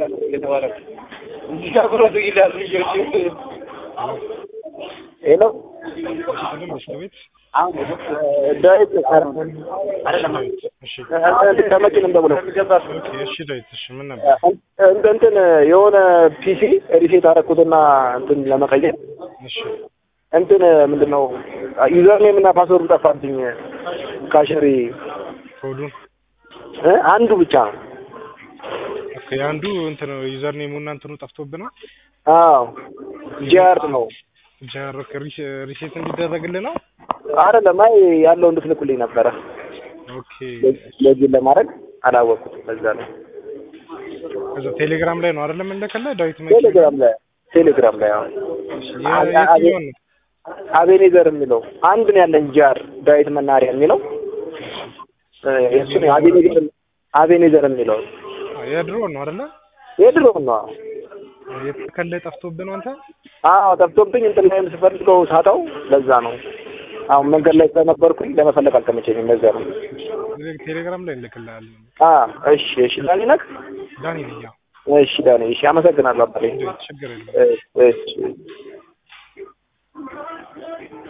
እየተባለ እንዲያብሮት ይላል ልጆች ሄሎ ስልም በሽታ ቤት ዳዊት እሺ ከመቼ ነው የምደውለው? ኦኬ እሺ ዳዊት እሺ ምን ነበር እንትን እንትን የሆነ ፒሲ ሪሴት አደረኩትና እንትን ለመቀየር እሺ እንትን ምንድን ነው ዩዘር ኔም እና ፓስወርድ ጠፋብኝ። ካሸሪ ኮዱን እ አንዱ ብቻ ነው። ኦኬ አንዱ እንትን ዩዘር ኔሙ እና እንትኑ ጠፍቶብህ ነው አዎ ጂአር ነው ጃር ሪሴት እንዲደረግልህ ነው አይደለም። አይ ያለው እንድትልኩልኝ ነበረ ኦኬ ለዚህ ለማድረግ አላወቅኩትም። በዛ ላይ ከዛ ቴሌግራም ላይ ነው አይደለም እንደከለ ዳዊት መኪና ቴሌግራም ላይ ቴሌግራም ላይ አሁን የትኛውን ነው አቤኔዘር የሚለው አንድ ነው ያለኝ ጃር ዳዊት መናሪያ የሚለው እ የእሱ ነው አቤኔዘር አቤኔዘር የሚለው አ፣ የድሮ ነው አይደለ የድሮ ነው። የተከለ ጠፍቶብህ ነው አንተ አዎ ጠፍቶብኝ እንትን ላይም ስፈልገው ሳጣው ለዛ ነው። አሁን መንገድ ላይ ስለነበርኩኝ ለመፈለግ አልተመቸኝም። ለዛ ነው። ቴሌግራም ላይ እንልክልሃለን አ እሺ እሺ ዳኒ ነህ? ዳኒ ነኝ ያው እሺ ዳኒ እሺ አመሰግናለሁ አባቴ። ችግር የለም እሺ እሺ